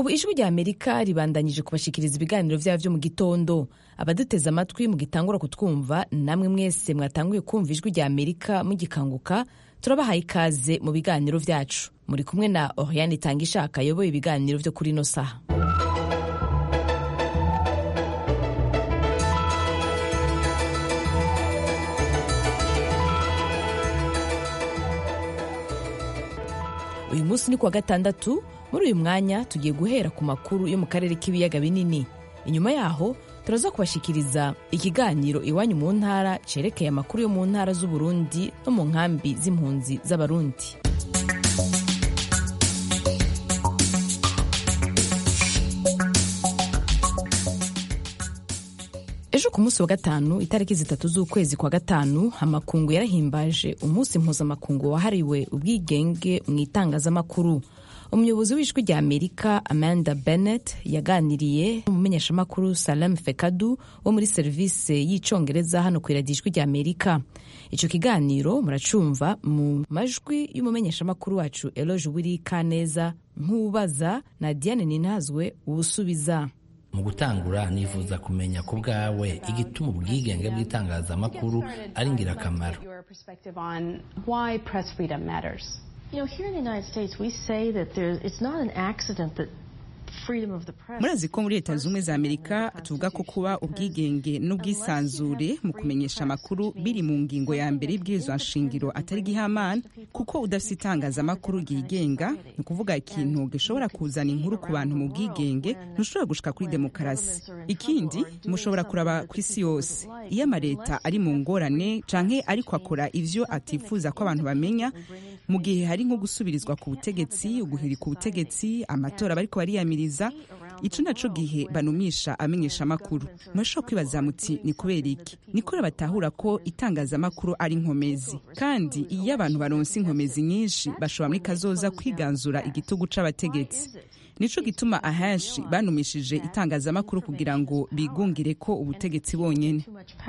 ubu ijwi rya amerika ribandanyije kubashikiriza ibiganiro vyabo vyo mu gitondo abaduteze amatwi mugitangura kutwumva namwe mwese mwatanguye kumva ijwi rya amerika mugikanguka turabahaye ikaze mu biganiro vyacu muri kumwe na oriane itanga ishaka ayoboye ibiganiro vyo kuri ino saha uyu munsi ni kuwa gatandatu muri uyu mwanya tugiye guhera ku makuru yo mu karere k'ibiyaga binini inyuma yaho turaza kubashikiriza ikiganiro iwanyu mu ntara cerekeye amakuru yo mu ntara z'uburundi no mu nkambi z'impunzi z'abarundi ejo ku munsi wa gatanu itariki zitatu z'ukwezi kwa gatanu amakungu yarahimbaje umunsi mpuzamakungu wahariwe ubwigenge mu itangazamakuru umuyobozi w'ijwi rya amerika amanda bennett yaganiriye n'umumenyeshamakuru salam fekadu wo muri serivisi y'icyongereza hano ku iradiyo ijwi rya amerika icyo kiganiro muracumva mu majwi y'umumenyeshamakuru wacu eloge wiri kaneza nk'ubaza na diane ninazwe ubusubiza mu gutangura nifuza kumenya ku bwawe igituma ubwigenge bw'itangazamakuru ari ingirakamaro You know, here in the United States, we say that there, it's not an accident that murazi ko muri leta zumwe za amerika tuvuga ko kuba ubwigenge n'ubwisanzure mu kumenyesha amakuru biri mu ngingo ya mbere y'ibwirizwa nshingiro atari gihamana kuko udafite itangazamakuru ryigenga ni ukuvuga ikintu gishobora kuzana inkuru ku bantu mu bwigenge ntushobora gushika kuri demokarasi ikindi mushobora kuraba ku isi yose iyo amaleta ari mu ngorane canke ariko akora ivyo atifuza ko abantu bamenya mu gihe hari nko gusubirizwa ku butegetsi uguhirika ubutegetsi amatora bariko bariyamiriza ico naco gihe banumisha amenyesha amakuru murashobora kwibaza muti ni kubera iki ni kubera batahura ko itangazamakuru ari inkomezi kandi iyo abantu baronse inkomezi nyinshi bashobora muri kazoza kwiganzura igitugu c'abategetsi nico gituma ahenshi banumishije itangazamakuru kugira ngo bigungire ko ubutegetsi bonyene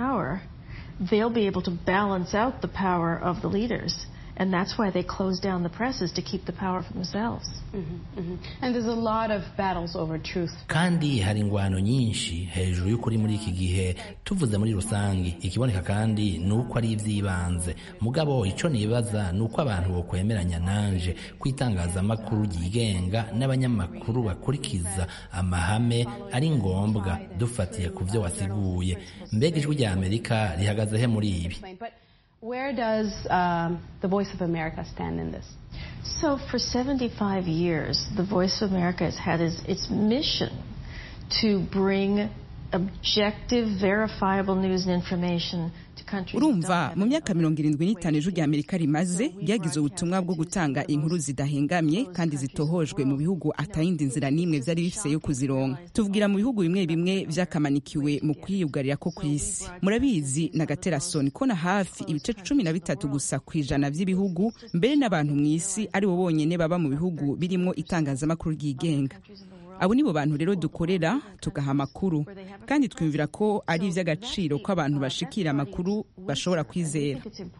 and that's why they close down the presses to keep the power for themselves. Mm-hmm, mm-hmm. And there's a lot of battles over truth. kandi hari ingwano nyinshi hejuru y'ukuri muri iki gihe tuvuze muri rusange ikiboneka kandi ni uko ari iby'ibanze mugabo icyo nibaza ni uko abantu bokwemeranya nanje ko itangazamakuru ryigenga n'abanyamakuru bakurikiza amahame ari ngombwa dufatiye ku byo wasiguye mbega ijwi rya amerika rihagaze he muri ibi Where does um, the Voice of America stand in this? So, for 75 years, the Voice of America has had its, its mission to bring objective, verifiable news and information to countries. urumva mu myaka mirongo irindwi n'itanu ijwi rya amerika rimaze ryagize ubutumwa bwo gutanga inkuru zidahengamye kandi zitohojwe mu bihugu atayindi nzira n'imwe vyari bifise yo kuzironka tuvugira mu bihugu bimwe bimwe vyakamanikiwe mu kwiyugarira ko kw'isi murabizi na gaterasoni ko na hafi ibice cumi na bitatu gusa ku ijana vy'ibihugu mbere n'abantu mw'isi ari bo bonyene baba mu bihugu birimwo itangazamakuru ryigenga abo nibo bantu rero dukorera tugaha amakuru kandi twumvira ko ari iby'agaciro ko abantu bashikira amakuru bashobora kwizera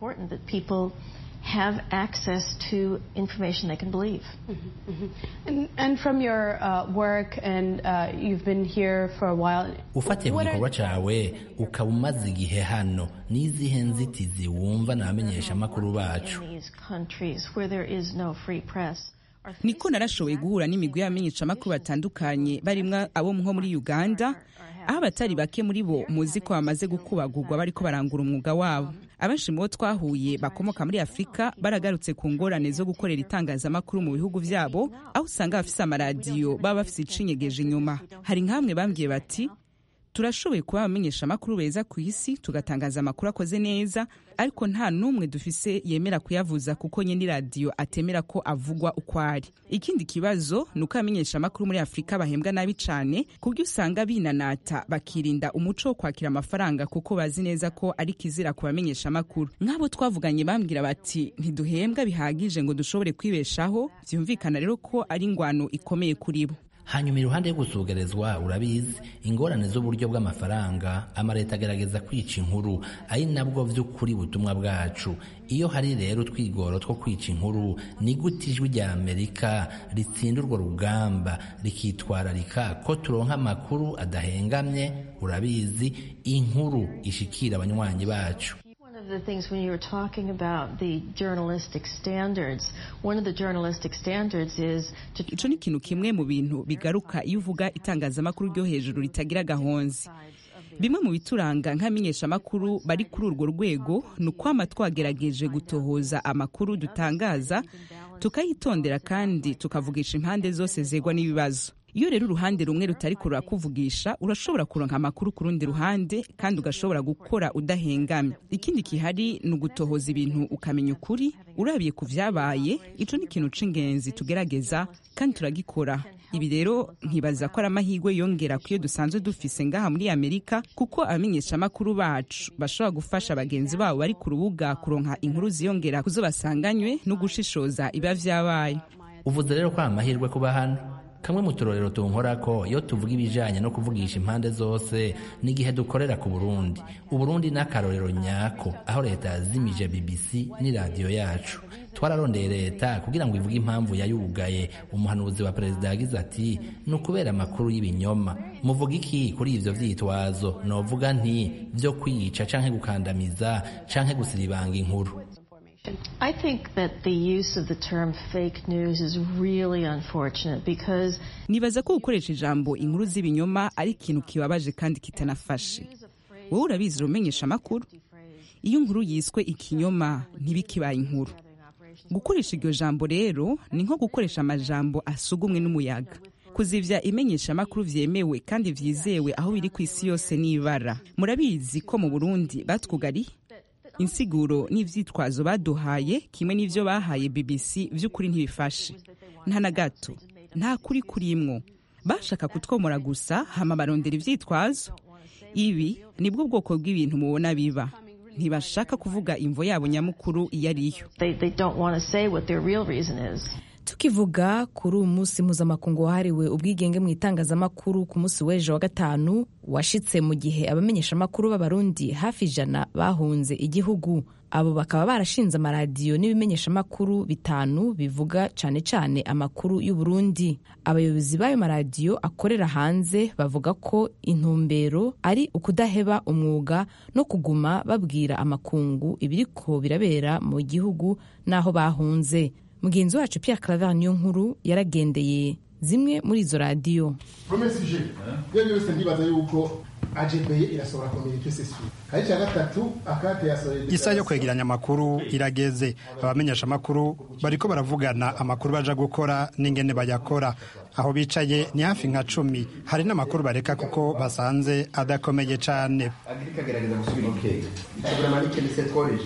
have access to information they can believe. Mm-hmm, mm-hmm. And, and from your uh, work, and uh, you've been here for a while. ufatiye ku gikorwa cawe ukaba umaze igihe hano n'izihe nzitizi wumva n'abamenyesha amakuru bacu In these countries where there is no free press. niko narashoboye guhura n'imigwi y'abamenyeshamakuru batandukanye barimwo abo nko muri uganda aho abatari bake muri bo muzi ko bamaze gukubagurwa bariko barangura umwuga wabo abenshi mu bo twahuye bakomoka muri afurika baragarutse ku ngorane zo gukorera itangazamakuru mu bihugu vyabo aho usanga bafise amaradiyo baba bafise icinyegeje inyuma hari nk'amwe bambwiye bati turashoboye kuba abamenyesha amakuru beza ku isi tugatangaza amakuru akoze neza ariko nta n'umwe dufise yemera kuyavuza kuko nyine radiyo atemera ko avugwa uko ari ikindi kibazo ni uko abamenyesha amakuru muri afurika bahembwa nabi cane kubyo usanga binanata bakirinda umuco wo kwakira amafaranga kuko bazi neza ko ari kizira ku bamenyesha amakuru nk'abo twavuganye bambwira bati ntiduhembwa bihagije ngo dushobore kwibeshaho byumvikana rero ko ari ingwano ikomeye kuri bo hanyuma iruhande yo gusugerezwa urabizi ingorane z'uburyo bw'amafaranga amaleta agerageza kwica inkuru ari nabwo vy'ukuri butumwa bwacu iyo hari rero utwigoro two kwica inkuru ni gute ijwi rya amerika ritsinda urwo rugamba rikitwararika ko turonka amakuru adahengamye urabizi inkuru ishikira abanywanyi bacu One of the things when you were talking about the journalistic standards, one of the journalistic standards is to ico ni ikintu kimwe mu bintu bigaruka iyo uvuga itangazamakuru ryo hejuru ritagira gahonzi bimwe mu bituranga nk'amenyeshamakuru bari kuri urwo rwego ni ukwama twagerageje gutohoza amakuru dutangaza tukayitondera kandi tukavugisha impande zose zegwa n'ibibazo iyo rero uruhande rumwe rutari rurakuvugisha urashobora kuronka amakuru ku rundi ruhande kandi ugashobora gukora udahengamye ikindi gihari ni ugutohoza ibintu ukamenya ukuri urabiye ku vyabaye ico ni ikintu c'ingenzi tugerageza kandi turagikora ibi rero nkibaza ko ari amahirwe yongera ku iyo dusanzwe dufise ngaha muri amerika kuko abamenyeshamakuru bacu bashobora gufasha bagenzi babo bari ku rubuga kuronka inkuru ziyongera kuzo basanganywe no gushishoza iba vyabaye uvuze rero ko ari amahirwe kuba hano kamwe mu turorero tunkorako iyo tuvuga ibijanye no kuvugisha impande zose n'igihe dukorera ku burundi uburundi n'akarorero nyako aho leta yazimije bbc n'iradiyo yacu twararondeye leta kugira ngo ivuge impamvu yayugaye umuhanuzi wa perezida yagize ati ni ukubera amakuru y'ibinyoma muvuga iki kuri ivyo vyitwazo novuga nti vyo kwica canke gukandamiza canke gusiribanga inkuru I think that the use of the term fake news is really unfortunate because nibaza ko gukoresha ijambo inkuru z'ibinyoma ari ikintu kibabaje kandi kitanafashe wowe urabizi urumenyesha amakuru iyo inkuru yiswe ikinyoma ntibikibaye inkuru gukoresha iryo jambo rero ni nko gukoresha amajambo asugumwe n'umuyaga kuzivya imenyesha amakuru vyemewe kandi vyizewe aho biri ku isi yose n'ibara murabizi ko mu burundi batwugariye insiguro n'ivyitwazo baduhaye kimwe n'ivyo bahaye bbc vy'ukuri ntibifashe nta na gato nta kuri kurimwo bashaka kutwomora gusa hama barondera ivyitwazo ibi nibwo bwoko bw'ibintu mubona biba ntibashaka kuvuga imvo yabo nyamukuru iyo ariyo they, they don't want to say what their real reason is. tukivuga kuri uyu munsi mpuzamakungu wahariwe ubwigenge mu itangazamakuru ku munsi w'ejo wa gatanu washitse mu gihe abamenyeshamakuru b'abarundi hafi ijana bahunze igihugu abo bakaba barashinze amaradiyo n'ibimenyeshamakuru bitanu bivuga cane cane amakuru y'uburundi abayobozi b'ayo maradiyo akorera hanze bavuga ko intumbero ari ukudaheba umwuga no kuguma babwira amakungu ibiriko birabera mu gihugu n'aho bahunze mugenzi wacu Pierre Claver niyo nkuru yaragendeye zimwe muri izo radiyo promesse je iyo byose ndibaza yuko AGPE irasohora communique c'est sûr kandi cya gatatu akate yasohoye isa yo kwegeranya amakuru irageze abamenyesha amakuru bariko baravugana amakuru baja gukora n'ingene bayakora aho bicaye ni hafi nka cumi hari n'amakuru bareka kuko basanze adakomeye cane agirika agerageza gusubira ikenge itegura manike ni setworeje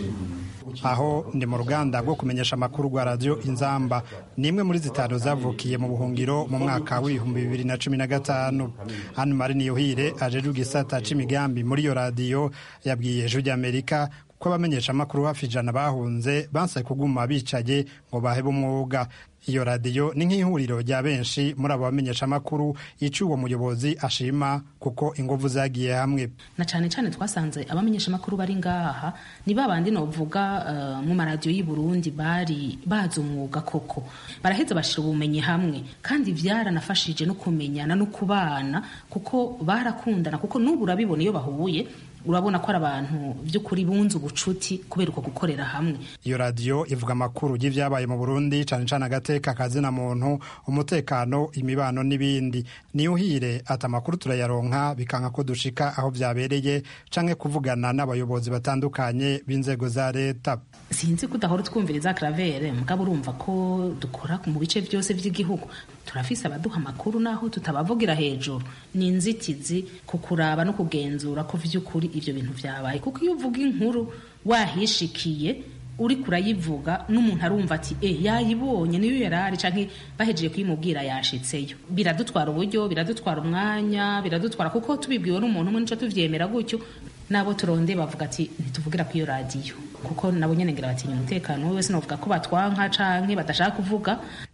aho ndi mu ruganda rwo kumenyesha amakuru rwa radiyo inzamba ni imwe muri zitanu zavukiye mu buhungiro mu mwaka w'ibihumbi bibiri na cumi na gatanu hano mari niyuhire ajeje igisata c'imigambi muri iyo radiyo yabwiye ijwi ry'amerika ko abamenyesha amakuru hafi ijana bahunze banse kuguma bicaye ngo bahebe umwuga iyo radiyo ni nk'ihuriro rya benshi muri abo bamenyesha amakuru ico uwo muyobozi ashima kuko inguvu zagiye hamwe na cyane cyane twasanze abamenyesha amakuru bari ngaha ni babandi novuga uh, mu maradiyo y'i Burundi bari bazi umwuga koko baraheza bashira ubumenyi hamwe kandi vyaranafashije no kumenyana no kubana kuko barakundana kuko n'ubu urabibona iyo bahuye urabona ko ari abantu by'ukuri bunze ubucuti kubera uko gukorera hamwe iyo radiyo ivuga amakuru y'ivyabaye mu burundi cane cane agateka kazina muntu umutekano imibano n'ibindi niyuhire ati amakuru turayaronka bikanka ko dushika aho vyabereye canke kuvugana n'abayobozi batandukanye b'inzego za leta sinzi ko udahora utwumviriza karavere mugabo urumva ko dukora mu bice byose by'igihugu turafise abaduha amakuru naho tutabavugira hejuru ni inzitizi ku kuraba no kugenzura ko vy'ukuri ivyo bintu vyabaye kuko iyo uvuga inkuru wahishikiye uri kurayivuga n'umuntu arumva ati e yayibonye niyo yarari canke bahejeje kuyimubwira yashitseyo biradutwara uburyo biradutwara umwanya biradutwara kuko tubibwiwe n'umuntu umwe nico tuvyemera gutyo nabo turonde bavuga ati ntituvugira ku iyo radiyo kuko nabo nyene ngira batinya umutekano we wese novuga ko batwanka canke badashaka kuvuga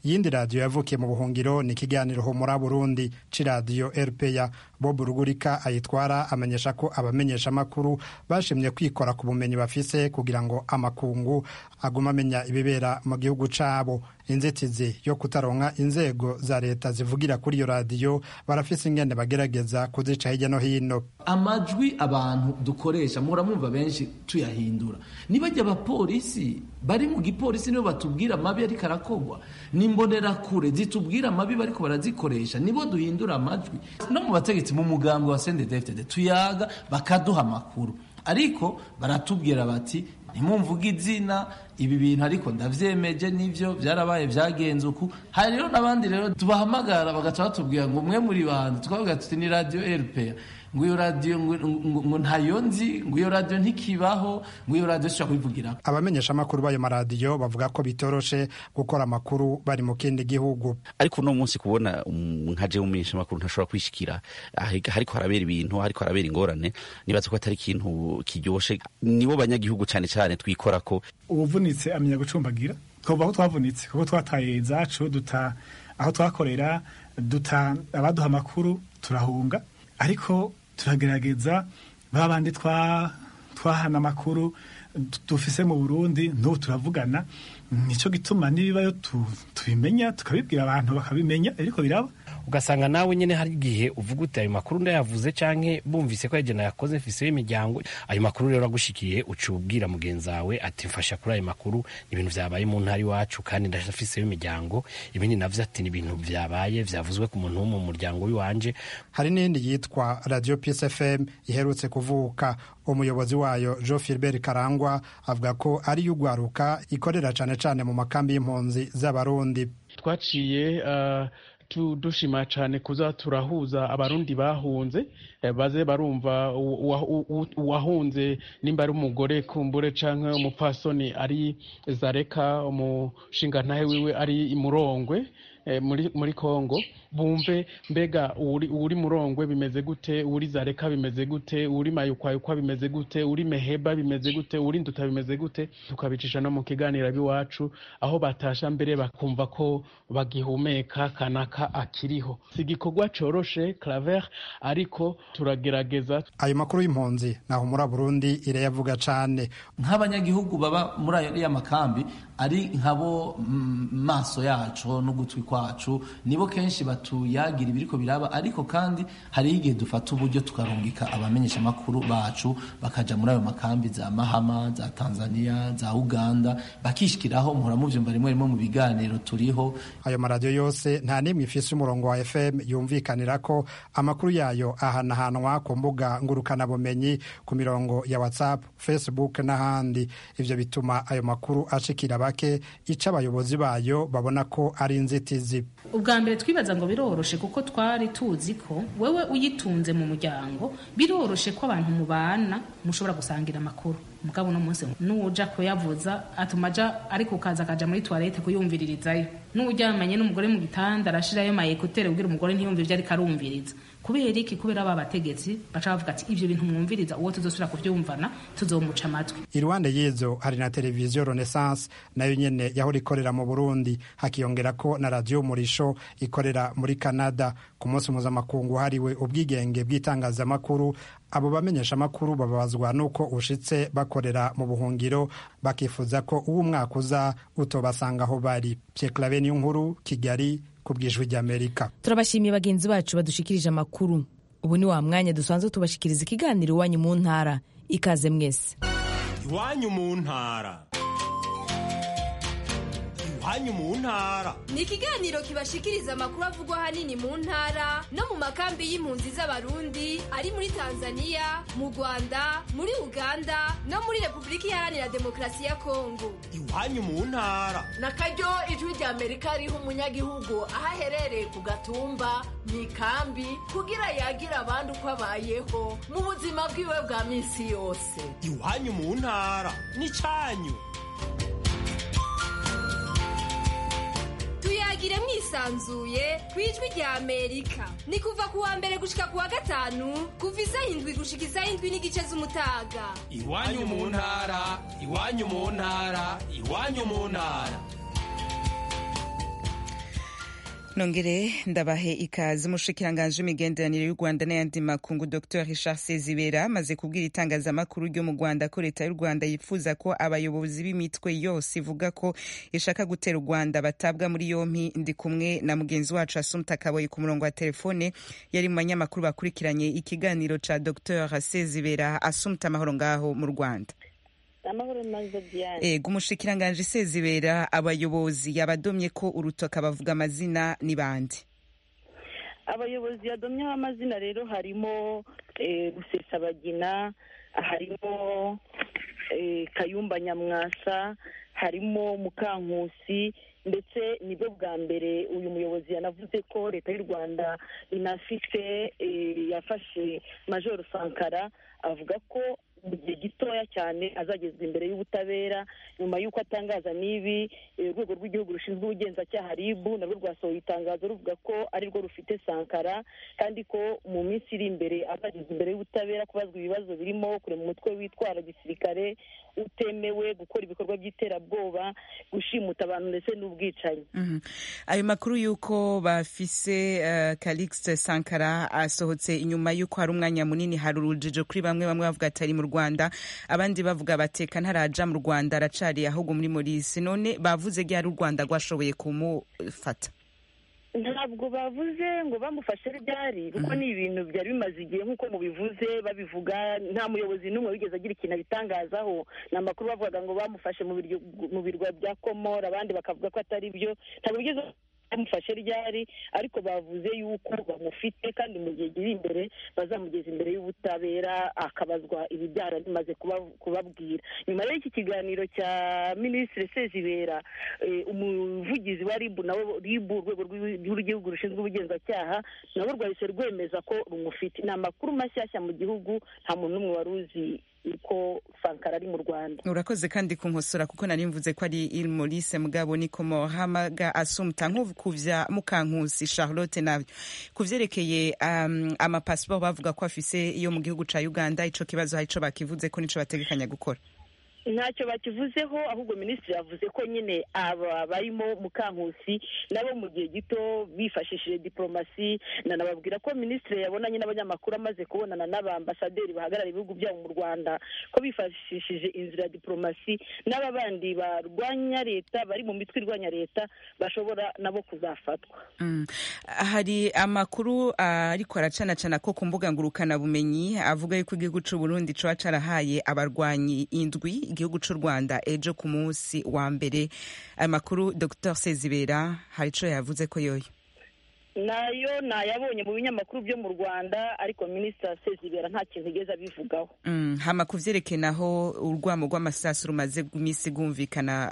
iyindi radiyo yavukiye mu buhungiro ni ikiganiro humura burundi c'iradiyo rpa bob rugurika ayitwara amenyesha ko abamenyeshamakuru bashimye kwikora ku bumenyi bafise kugira ngo amakungu aguma amenya ibibera mu gihugu cabo inzitizi yo kutaronka inzego za leta zivugira kuri iyo radiyo barafise ingene bagerageza kuzica hirya no hino amajwi abantu dukoresha muramwumva benshi tuyahindura nibajya abapolisi bari mu gipolisi nibo batubwira amabi ariko arakogwa n'imbonerakure zitubwira amabi bariko barazikoresha nibo duhindura amajwi no mu bategetsi mu mugambwe wa sendedefitede tuyaga bakaduha amakuru ariko baratubwira bati ntimumvuge izina ibi bintu ariko ndavyemeje nivyo byarabaye byagenze uku hari rero n'abandi rero tubahamagara bagaca batubwira ngo umwe muri bandi tukavuga tuti ni radio RPA ngo iyo radio ngo ntayo nzi ngo iyo radio ntikibaho ngo iyo radio sishobora kubivugira abamenyeshamakuru b'ayo maradiyo bavuga ko bitoroshe gukora amakuru bari mu kindi gihugu ariko uno munsi kubona nka jewe umumenyeshamakuru ntashobora kwishikira hariko harabera ibintu hariko harabera ingorane nibaza ko atari ikintu kiryoshe nibo banyagihugu cane cane twikora ko ubuvunitse amenya gucumbagira twumva ko twavunitse kuko twataye zacu duta aho twakorera duta abaduha amakuru turahunga ariko turagerageza ba bandi twahana amakuru dufise mu burundi n'ubu turavugana nicyo gituma n'ibibayo tubimenya tukabibwira abantu bakabimenya ariko biraba ugasanga nawe nyine hari igihe uvuga uti ayo makuru ndayavuze canke bumvise ko yagena yakoze mfiseho imiryango ayo makuru rero agushikiye uca ubwira mugenzi wawe ati mfasha kuri ayo makuru ni ibintu vyabaye mu ntara iwacu kandi ndafiseho imiryango ibindi navyo ati ni ibintu vyabaye vyavuzwe ku muntu wo mu muryango w'iwanje hari n'indi yitwa radio peace fm iherutse kuvuka umuyobozi wayo jean philbert karangwa avuga ko ari ugwaruka ikorera cane cane mu makambi y'impunzi z'abarundi twaciye uh, dushima cyane kuza turahuza abarundi bahunze baze barumva uwahunze nimba ari umugore kumbure cyangwa umupfasoni ari zareka umushingantahe wiwe ari imurongwe muri congo bumve mbega uri murongwe bimeze gute uri zareka bimeze gute uri mayukwayukwa bimeze gute uri meheba bimeze gute uri nduta bimeze gute tukabicisha no mu kiganiro b'iwacu aho batasha mbere bakumva ko bagihumeka kanaka akiriho si igikorwa coroshe claver ariko turagerageza ayo makuru y'impunzi naho muri burundi irayavuga cane nk'abanyagihugu baba muri ayo makambi ari nkabo maso yacu n'ugutwi kwacu nibo kenshi batuyagira ibiriko biraba ariko kandi hariho igihe dufata uburyo tukarungika abamenyesha amakuru bacu bakaja muri ayo makambi za mahama za tanzania za uganda bakishikiraho muhora muvyumva rimwe rimwe mu biganiro turiho ayo maradiyo yose nta n'imwe ifise umurongo wa fm yumvikanira ko amakuru yayo ahanahanwa ku mbuga ngurukanabumenyi ku mirongo ya whatsapp facebook n'ahandi ivyo bituma ayo makuru ashikira bake ico abayobozi bayo babona ko ari inzitizi ubwa mbere twibaza ngo biroroshe kuko twari tuzi ko wewe uyitunze mu muryango biroroshe ko abantu mubana mushobora gusangira amakuru mugabo uno munsi nuja kuyavuza atuma aja ariko ukaza akaja muri toilette kuyumviririzayo n'uryamanye n'umugore mu gitanda arashirayo mayekutere kugira umugore ntiyumve ivyo ariko arumviriza kubera iki kubera aba bategetsi baca bavuga ati ivyo bintu mwumviriza uwo tuzosubira kuvyumvana tuzomuca amatwi iruhande y'izo hari na televiziyo renaissance nayo nyene yahora ikorera mu burundi hakiyongera ko na radiyo murisho ikorera muri canada ku munsi mpuzamakungu hariwe ubwigenge bw'itangazamakuru abo bamenyesha amakuru bababazwa n'uko ushitse bakorera mu buhungiro bakifuza ko uwo umwaka uza utobasanga aho bari pyeklave niyo nkuru kigali ku bwijwi ry'amerika turabashimiye bagenzi bacu badushikirije amakuru ubu ni wa mwanya dusanzwe tubashikiriza ikiganiro iwanyu mu ntara ikaze mwese iwanyu mu ntara iwanyu mu ntara ni ikiganiro kibashikiriza amakuru avugwa ahanini mu ntara no mu makambi y'impunzi z'abarundi ari muri tanzania mu rwanda muri uganda no muri repubulika iharanira demokarasi ya kongo iwanyu mu ntara na karyo ijwi rya amerika riha umunyagihugu aho aherereye ku gatumba mu ikambi kugira yagire abandi uko abayeho mu buzima bwiwe bwa minsi yose iwanyu mu ntara ni cyanyu tuyagire mwisanzuye ku ijwi rya amerika ni kuva ku wa mbere gushika ku wa gatanu kuva isaha indwi gushika isaha indwi n'igice z'umutaga iwanyu mu ntara iwanyu mu ntara iwanyu mu ntara nongere ndabahe ikaze umushikiranganji w'imigenderanire y'u rwanda n'ayandi makungu dr richard sezibera amaze kubwira itangazamakuru ryo mu rwanda ko leta y'u rwanda yifuza ko abayobozi b'imitwe yose ivuga ko ishaka gutera u rwanda batabwa muri yompi ndi kumwe na mugenzi wacu asumta kaboyi ku murongo wa telefone yari mu banyamakuru bakurikiranye ikiganiro ca dr sezibera asumta amahoro ngaho mu rwanda amahoro maze diane ego umushikiranganji sezibera abayobozi yabadomye ko urutoka bavuga amazina ni bande abayobozi yadomyeho amazina rero harimo rusesabagina harimo kayumba nyamwasa harimo mukankusi ndetse nibwo bwa mbere uyu muyobozi yanavuze ko leta y'u rwanda inafite yafashe majoro sankara avuga ko mu gihe gitoya cyane azagezwa imbere y'ubutabera nyuma y'uko atangaza n'ibi urwego rw'igihugu rushinzwe ubugenzacyaha ribu narwo rwasohoye itangazo ruvuga ko ari rwo rufite sankara kandi ko mu minsi iri imbere azagezwa imbere y'ubutabera kubazwa ibibazo birimo kurema umutwe witwara gisirikare utemewe gukora ibikorwa by'iterabwoba gushimuta abantu ndetse n'ubwicanyi ayo makuru y'uko bafise calixte sankara asohotse inyuma y'uko hari umwanya munini hari urujijo kuri bamwe bamwe bavuga atari mu rwanda abandi bavuga bateka ntaraja mu rwanda aracari ahubwo muri morisi none bavuze ryari u rwanda rwashoboye kumufata ntabwo bavuze ngo bamufashe ryari kuko ni ibintu byari bimaze igihe nk'uko mubivuze babivuga nta muyobozi n'umwe wigeze agira ikintu abitangazaho ni amakuru bavugaga ngo bamufashe mu birwa bya komora abandi bakavuga ko atari byo ntabwo bigeze bamufashe ryari ariko bavuze yuko bamufite kandi mu gihe kiri imbere bazamugeza imbere y'ubutabera akabazwa ibijyara bimaze kubabwira nyuma y'iki kiganiro cya minisitiri sezibera umuvugizi wa ribu nawe ribu urwego rw'igihugu rushinzwe ubugenzacyaha nabo rwahise rwemeza ko rumufite ni amakuru mashyashya mu gihugu nta muntu n'umwe wari uzi uko sankara ari mu rwanda urakoze kandi kunkosora kuko nari mvuze ko ari il maurice mugabo niko mohamaga asumta nk'ukuvya mukankusi charlotte nabyo ku vyerekeye um, amapasiporo bavuga ko afise iyo mu gihugu ca uganda ico kibazo hari ico bakivuze ko nico bategekanya gukora ntacyo bakivuzeho ahubwo minisitiri yavuze ko nyine aba barimo mukankusi nabo mu gihe gito bifashishije diporomasi nanababwira ko minisitiri yabonanye n'abanyamakuru amaze kubonana n'abambasaderi bahagarara ibihugu byabo mu rwanda ko bifashishije inzira ya diporomasi n'aba bandi barwanya leta bari mu mitwe irwanya leta bashobora nabo kuzafatwa hari amakuru ariko aracanacana ko ku mbuga ngurukanabumenyi avuga yuko igihugu cy'u Burundi coba carahaye abarwanyi indwi igihugu cy'u rwanda ejo ku munsi wa mbere aya makuru dr sezibera hari icyo yavuze ko yoyo nayo nayabonye mu binyamakuru byo mu rwanda ariko minisitiri sezibera nta kintu igeze abivugaho hama ku byerekanaho urwamo rw'amasasu rumaze iminsi rwumvikana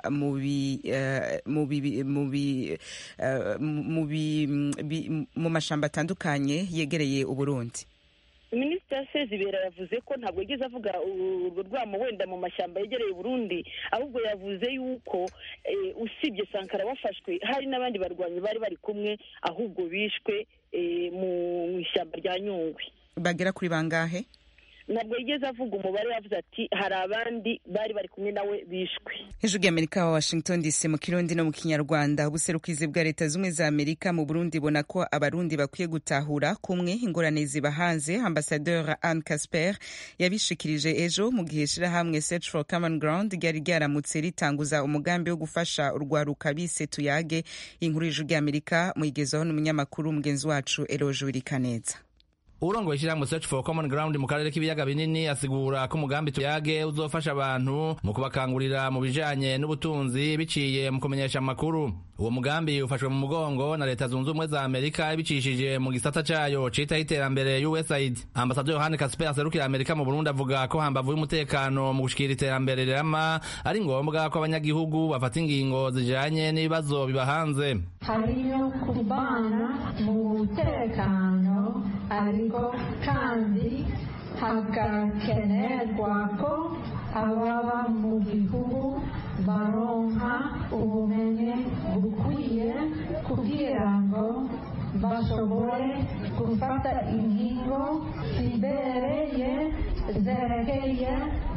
mu mashyamba atandukanye yegereye uburundi minisitiri sezibera yavuze ko ntabwo yigeze avuga urwo rwamo wenda mu mashyamba yegereye Burundi ahubwo yavuze yuko usibye sankara wafashwe hari n'abandi barwanyi bari bari kumwe ahubwo bishwe mu ishyamba rya nyungwe bagera kuri bangahe ntabwo yigeze avuga umubare yavuze ati hari abandi bari bari kumwe nawe bishwe hejuru y'amerika wa washington dc mu kirundi no mu kinyarwanda ubuserukizi bwa leta zimwe za amerika mu burundi bona ko abarundi bakwiye gutahura kumwe ingorane ziba hanze ambasadeur anne casper yabishikirije ejo mu gihe shirahamwe search for common ground ryari ryaramutse ritanguza umugambi wo gufasha urwaruka bise tuyage inkuru y'ijuru ry'amerika muyigezaho n'umunyamakuru mugenzi wacu eroje wirikaneza urongoye ishyirahamwe search for common ground mu karere k'ibiyaga binini asigura ko umugambi tuyage uzofasha abantu mu kubakangurira mu bijanye n'ubutunzi biciye mu kumenyesha amakuru uwo mugambi ufashwe mu mugongo na leta zunze ubumwe za amerika ibicishije mu gisata cayo citaho iterambere usaid ambasaderi yohani kasper aserukira amerika mu burundi avuga ko hambavu y'umutekano mu gushikira iterambere rirama ari ngombwa ko abanyagihugu bafata ingingo zijanye n'ibibazo biba hanze hariyo kubana mu mutekano ariko kandi hagakenerwa ko ababa mu gihugu baronka ubumenyi bukwiye kugira ngo bashobore gufata ingingo zibereye zerekeye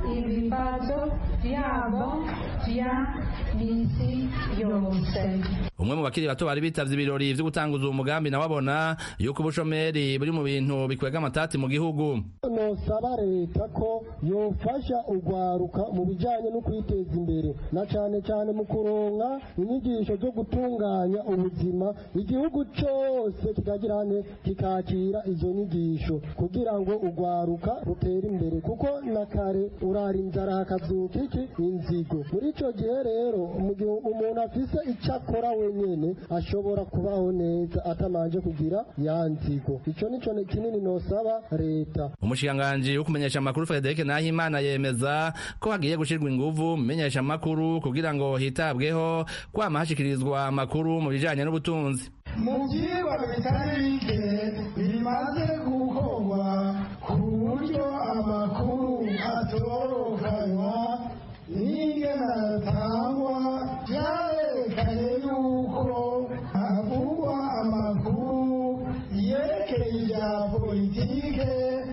ibibazo byabo bya misi yose umwe mu bakiri bato bari bitavye ibirori vyo gutanguza uwo mugambi nawe abona yuko ubushomeri buri mu bintu bikwega amatati mu gihugu nosaba leta ko yofasha urwaruka mu bijanye no kwiteza imbere na cane cane mu kuronka inyigisho zo gutunganya ubuzima igihugu cose kikagira ne kikakira izo nyigisho kugira ngo urwaruka rutere imbere kuko na kare urara inzara hakazuka iki inzigo muri ico gihe rero mu gihe umuntu afise ico akora wenyene ashobora kubaho neza atamanje kugira ya nzigo ico nico kinini nosaba leta umushikiranganji wo kumenyesha amakuru Frederic Nahimana yemeza ko hagiye gushirwa inguvu mu menyesha amakuru kugira ngo hitabweho kwama hashikirizwa amakuru mu bijanye n'ubutunzi mu byigwa bitari bike bimaze gukorwa ku buryo amakuru atorokanywa n'ingene atangwa byarerekanye yuko havugwa amakuru yerekeye ibya politike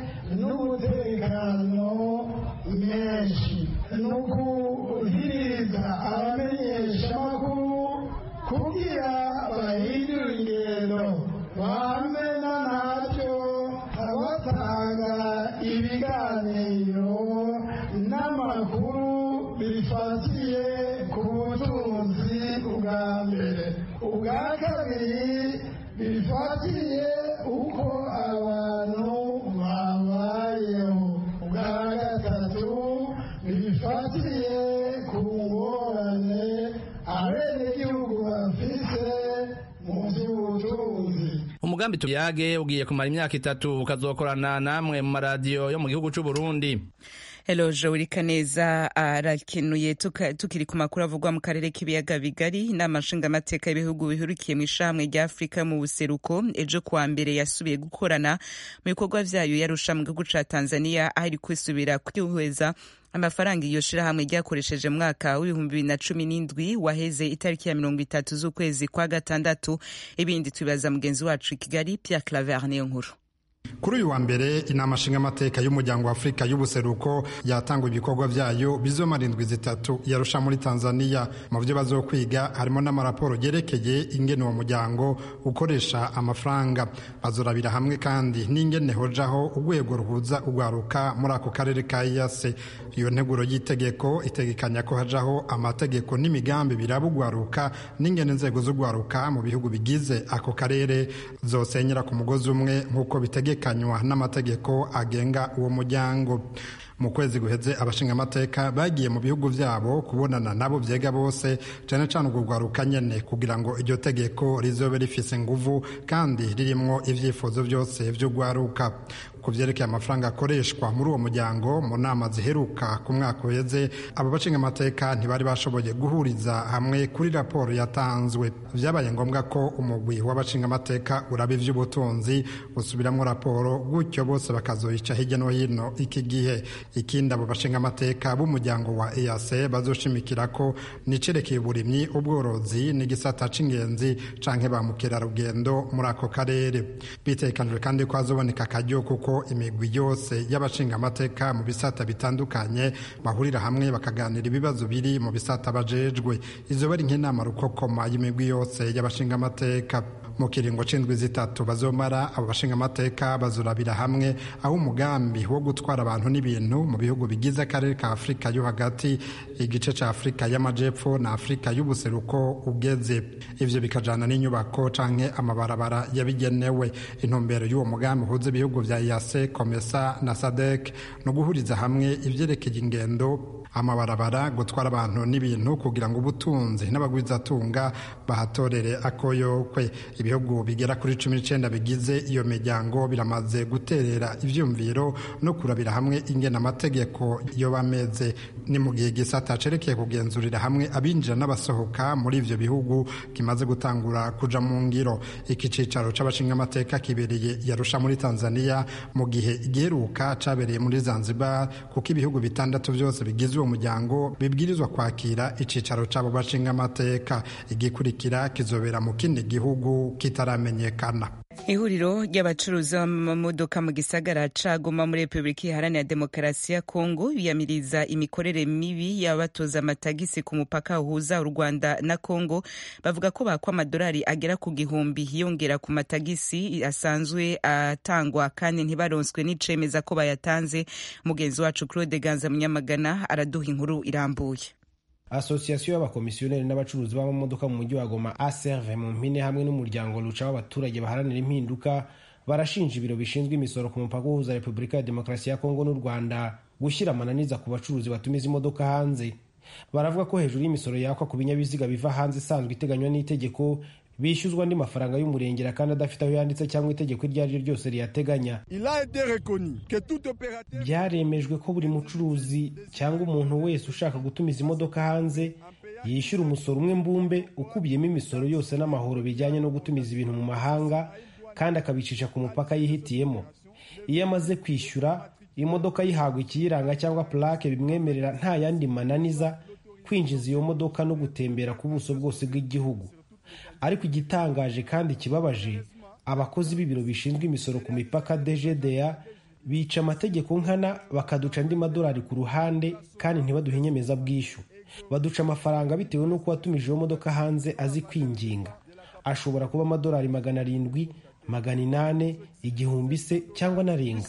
n'umutekano menshi ni ukuhiriza abamenyeshamakuru kugira bahindure ingendo bamena nabyo batanga ibiganiro n'amakuru bifatiye ku butunzi bwa mbere ubwa kabiri bifatiye uko abantu babayeho ubwa gatatu bifatiye ku ngorane abenegihugu bafise mu by'ubutunzi umugambi tuyage ugiye kumara imyaka itatu ukazokorana namwe mu maradiyo yo mu gihugu c'u Burundi Hello Joel Kaneza arakenuye tukiri ku makuru avugwa mu karere k'ibiyaga bigari inama nshingamateka y'ibihugu bihurikiye mu ishamwe rya Afurika mu buseruko ejo kuwa mbere yasubiye gukorana mu bikorwa vyayo yarusha mu gihugu ca Tanzania aho iri kwisubira kwihweza amafaranga iyo shirahamwe ryakoresheje mu mwaka w'ibihumbi bibiri na cumi n'indwi waheze itariki ya mirongo itatu z'ukwezi kwa gatandatu ibindi tubibaza mugenzi wacu i Kigali Pierre Claver niyo nkuru kuri uyu wa mbere inama nshingamateka y'umuryango wa afurika y'ubuseruko yatanga ibikorwa vyayo bizomara indwi zitatu yarusha muri tanzania mu vyo bazokwiga harimo n'amaraporo yerekeye ingene uwo muryango ukoresha amafaranga bazorabira hamwe kandi n'ingene hojaho urwego ruhuza urwaruka muri ako karere ka iyase iyo nteguro y'itegeko itegekanya ko hajaho amategeko n'imigambi biraba urwaruka n'ingene inzego z'urwaruka mu bihugu bigize ako karere zosenyera ku mugozi umwe nk'uko bitegekanywa n'amategeko agenga uwo muryango mu kwezi guheze abashingamateka bagiye mu bihugu vyabo kubonana nabo vyega bose cane cane urwo rwaruka nyene kugira ngo iryo tegeko rizobe rifise nguvu kandi ririmwo ivyifuzo vyose vy'urwaruka ku vyerekeye amafaranga akoreshwa muri uwo muryango mu nama ziheruka ku mwaka uheze abo bashingamateka ntibari bashoboye guhuriza hamwe kuri raporo yatanzwe vyabaye ngombwa ko umugwi w'abashingamateka uraba ivy'ubutunzi usubiramwo raporo gutyo bose bakazoyica hirya no hino iki gihe ikindi abo bashingamateka b'umuryango wa EAC bazoshimikira ko nicerekeye uburimyi ubworozi n'igisata c'ingenzi canke ba mukerarugendo muri ako karere bitekanijwe kandi ko hazoboneka akaryo kuko imigwi yose y'abashingamateka mu bisata bitandukanye bahurira hamwe bakaganira ibibazo biri mu bisata bajejwe izo bari nk'inama rukokoma y'imigwi yose y'abashingamateka mu kiringo c'indwi zitatu bazomara abo bashingamateka bazurabira hamwe aho umugambi wo gutwara abantu n'ibintu mu bihugu bigize akarere ka afurika yo hagati igice ca afurika y'amajepfo na afurika y'ubuseruko ugeze ivyo bikajana n'inyubako canke amabarabara yabigenewe intumbero y'uwo mugambi uhuza ibihugu vya yase komesa na sadek no guhuriza hamwe ivyerekeye ingendo amabarabara gutwara abantu n'ibintu kugira ngo ubutunzi n'abagwizatunga bahatorere akoyokwe ibihugu bigera kuri cumi n'icenda bigize iyo miryango biramaze guterera ivyumviro no kurabira hamwe ingena amategeko yo bameze ni mu gihe gisata cerekeye kugenzurira hamwe abinjira n'abasohoka muri ivyo bihugu kimaze gutangura kuja mu ngiro iki cicaro c'abashingamateka kibereye yarusha muri tanzania mu gihe igiheruka cabereye muri zanzibar kuko ibihugu bitandatu vyose bigize uwo muryango bibwirizwa kwakira icicaro c'abo bashingamateka igikurikira kizobera mu kindi gihugu kitaramenyekana ihuriro ry'abacuruzi b'amamodoka mu gisagara ca Goma muri repubulika iharanira demokarasi ya kongo biyamiriza imikorere mibi y'abatoza amatagisi ku mupaka uhuza u rwanda na kongo bavuga ko bakwa amadolari agera ku gihumbi yongera ku matagisi asanzwe atangwa kandi ntibaronswe n'icemeza ko bayatanze mugenzi wacu claude ganza munyamagana araduha inkuru irambuye asosiyasiyo y'abakomisiyoneri n'abacuruzi b'amamodoka mu mujyi wa goma aserve mu mpine hamwe n'umuryango ruca w'abaturage baharanira impinduka barashinja ibiro bishinzwe imisoro ku mupaka uhuza repubulika ya demokarasi ya kongo n'u rwanda gushyira amananiza ku bacuruzi batumiza imodoka hanze baravuga ko hejuru y'imisoro yakwa ku binyabiziga biva hanze isanzwe iteganywa n'itegeko bishyuzwa andi mafaranga y'umurengera kandi adafite aho yanditse cyangwa itegeko iryo ari ryo ryose riyateganya byaremejwe ko buri mucuruzi cyangwa umuntu wese ushaka gutumiza imodoka hanze yishyura umusoro umwe mbumbe ukubiyemo imisoro yose n'amahoro bijyanye no gutumiza ibintu mu mahanga kandi akabicisha ku mupaka yihitiyemo iyo amaze kwishyura imodoka yihabwa ikiyiranga cyangwa purake bimwemerera nta yandi mananiza kwinjiza iyo modoka no gutembera ku buso bwose bw'igihugu ariko igitangaje kandi kibabaje abakozi b'ibiro bishinzwe imisoro ku mipaka dgda bica amategeko nkana bakaduca andi madolari ku ruhande kandi ntibaduhe inyemezabwishyu baduca amafaranga bitewe n'uko watumije iyo modoka hanze azi kwinginga ashobora kuba amadolari magana arindwi magana inane igihumbi se cyangwa n'arenga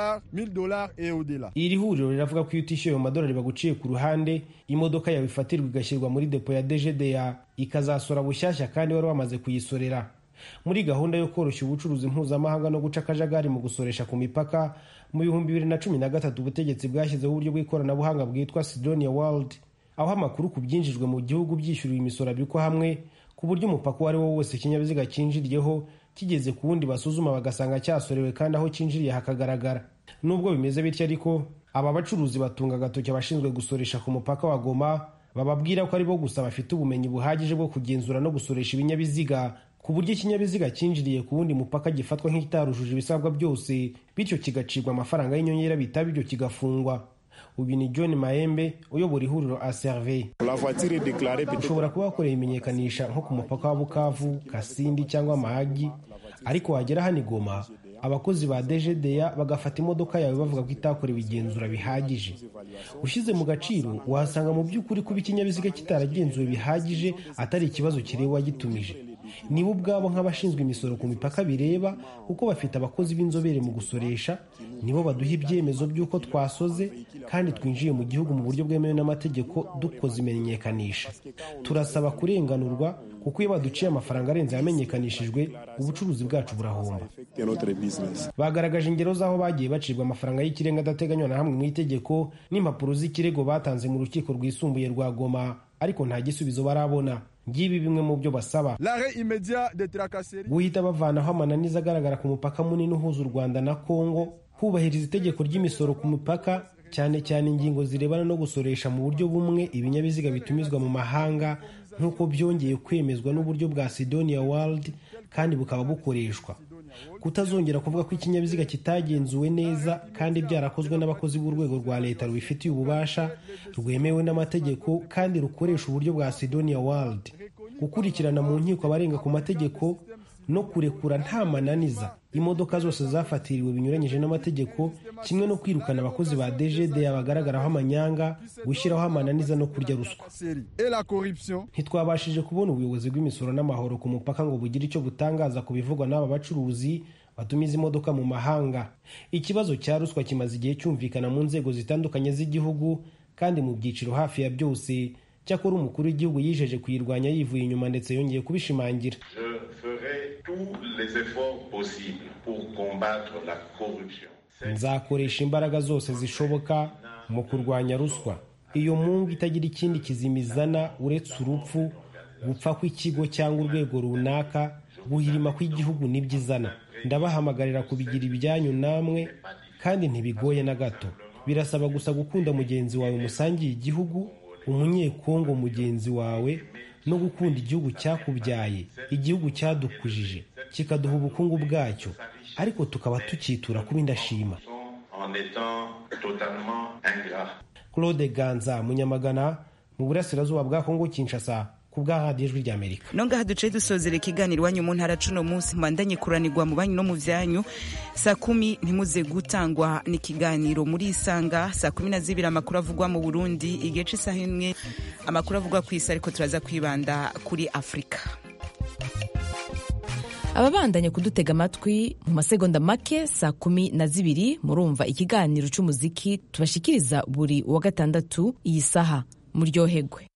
iri huriro riravuga ko iyo utishyuye ayo madolari baguciye ku ruhande imodoka yawe ifatirwa igashyirwa muri depo ya dgda ikazasora bushyashya kandi wari wamaze kuyisorera muri gahunda yo koroshya ubucuruzi mpuzamahanga no guca akajagari mu gusoresha ku mipaka mu bihumbi bibiri na cumi na gatatu ubutegetsi bwashyizeho uburyo bw'ikoranabuhanga bwitwa sidonia world aho amakuru ku byinjijwe mu gihugu byishyuriwe imisoro abikwa hamwe ku buryo umupaka uwo ari wo wose ikinyabiziga cyinjiriyeho kigeze ku wundi basuzuma bagasanga cyasorewe kandi aho cyinjiriye hakagaragara nubwo bimeze bityo ariko aba bacuruzi batunga agatoki abashinzwe gusoresha ku mupaka wa goma bababwira ko ari bo gusa bafite ubumenyi buhagije bwo kugenzura no gusoresha ibinyabiziga ku buryo ikinyabiziga cyinjiriye ku wundi mupaka gifatwa nk'ikitarujuje ibisabwa byose bityo kigacibwa amafaranga y'inyongera bitaba ibyo kigafungwa uyu ni john mahembe uyobora ihuriro aserve ushobora kuba wakoreye imenyekanisha nko ku mupaka wa bukavu kasindi cyangwa mahagi ariko wagera hano igoma abakozi ba dgda bagafata imodoka yawe bavuga ko itakorewe igenzura bihagije ushyize mu gaciro wahasanga mu by'ukuri kuba ikinyabiziga kitaragenzuwe bihagije atari ikibazo kireba uwagitumije nibo ubwabo nk'abashinzwe imisoro ku mipaka bireba kuko bafite abakozi b'inzobere mu gusoresha nibo baduha ibyemezo by'uko twasoze kandi twinjiye mu gihugu mu buryo bwemewe n'amategeko dukoze imenyekanisha turasaba kurenganurwa kuko iyo baduciye amafaranga arenze yamenyekanishijwe ubucuruzi bwacu burahomba bagaragaje ingero z'aho bagiye bacibwa amafaranga y'ikirenga adateganywa na hamwe mu itegeko n'impapuro z'ikirego batanze mu rukiko rwisumbuye rwa goma ariko nta gisubizo barabona ngibi bimwe mu byo basaba guhita bavanaho amananiza agaragara ku mupaka munini uhuza u rwanda na kongo kubahiriza itegeko ry'imisoro ku mipaka cyane cyane ingingo zirebana no gusoresha mu buryo bumwe ibinyabiziga bitumizwa mu mahanga nk'uko byongeye kwemezwa n'uburyo bwa sidonia world kandi bukaba bukoreshwa kutazongera kuvuga ko ikinyabiziga kitagenzuwe neza kandi byarakozwe n'abakozi b'urwego rwa leta rubifitiye ububasha rwemewe n'amategeko kandi rukoresha uburyo bwa sidonia world gukurikirana mu nkiko abarenga ku mategeko no kurekura nta mananiza imodoka zose zafatiriwe binyuranyije n'amategeko kimwe no kwirukana abakozi ba dgda bagaragaraho amanyanga gushyiraho amananiza no kurya ruswa ntitwabashije kubona ubuyobozi bw'imisoro n'amahoro ku mupaka ngo bugire icyo butangaza ku bivugwa n'aba bacuruzi batumiza imodoka mu mahanga ikibazo cya ruswa kimaze igihe cyumvikana mu nzego zitandukanye z'igihugu kandi mu byiciro hafi ya byose cyakora umukuru w'igihugu yijeje kuyirwanya yivuye inyuma ndetse yongeye kubishimangira nzakoresha imbaraga zose zishoboka mu kurwanya ruswa iyo mungu itagira ikindi kizimizana uretse urupfu gupfa kw'ikigo cyangwa urwego runaka guhirima kw'igihugu nibyo izana ndabahamagarira kubigira ibyanyu namwe kandi ntibigoye na gato birasaba gusa gukunda mugenzi wawe musangiye igihugu umunyekongo mugenzi wawe no gukunda igihugu cyakubyaye igihugu cyadukujije kikaduha ubukungu bwacyo ariko tukaba tukitura kuba indashima claude ganza munyamagana mu burasirazuba bwa kongo kinshasa ku bwa radiyo ijwi ry'amerika no ngaha duce dusozera ikiganiro iwanyu mu ntara cuno munsi mbandanye kuranirwa mu banyu no mu vyanyu saa kumi ntimuze gutangwa n'ikiganiro muri isanga saa kumi na zibiri amakuru avugwa mu burundi igihe c'isaha imwe amakuru avugwa ku isi ariko turaza kwibanda kuri afurika ababandanya kudutega amatwi mu masegonda make saa kumi na zibiri murumva ikiganiro c'umuziki tubashikiriza buri wa gatandatu iyi saha muryohegwe